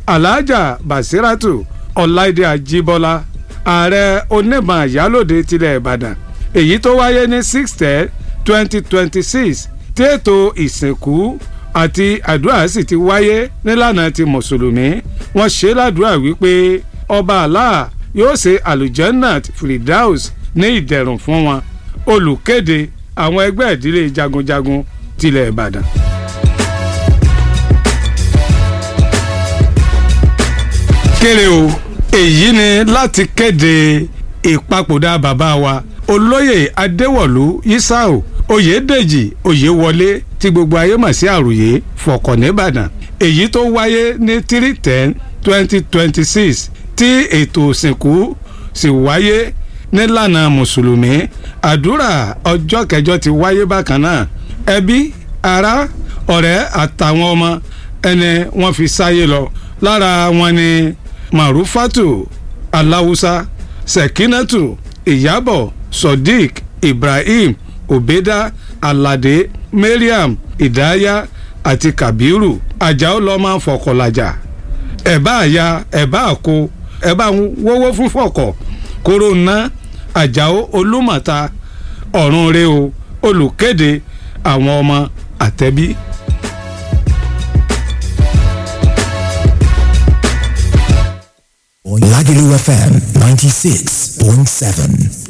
alhaja basiratu ọláìdé ajíbọ́lá ààrẹ onímọ̀ àyálòde tilẹ̀ ìbàdàn èyí tó wáyé ní six ten twenty twenty six tí ètò ìsìnkú àti àdúrà sì ti wáyé nílànà ti mùsùlùmí wọ́n ṣe ládùúrà wípé ọba Allah yóò ṣe alujannat firdaus ní ìdẹ̀rùn fún wọn olùkéde àwọn ẹgbẹ́ ìdílé jagunjagun tilẹ̀ ìbàdàn. kéré o èyí ni láti kéde ìpapòdà bàbá wa olóyè adéwọ̀lú yisau oyèdèjì oyèwọlé tí gbogbo ayé mọ̀ sí àròyé fọkàn nìbàdàn èyí tó wáyé ní three ten twenty twenty six tí ètò òsìnkú sì wáyé nílànà mùsùlùmí àdúrà ọjọ́ kẹjọ ti wáyé bákan náà ẹbí ará ọ̀rẹ́ àtàwọn ọmọ ẹni wọ́n fi sáyé lọ lára wọn ni marufatu aláwùsá sekinatu ìyábọ̀ sodiq ibrahim obeda alade mariam idaya àti kabiru àjàó lọ́ọ́ máa ń fọkànlájà ẹ̀bá àya ẹ̀bá àkó ẹ̀bá wọ́wọ́ fún fọ̀kọ̀ kóró ná àjàó olúmọ̀ta ọ̀run rẹ o olùkéde àwọn ọmọ àtẹ̀bí. Lagelu FM 96.7.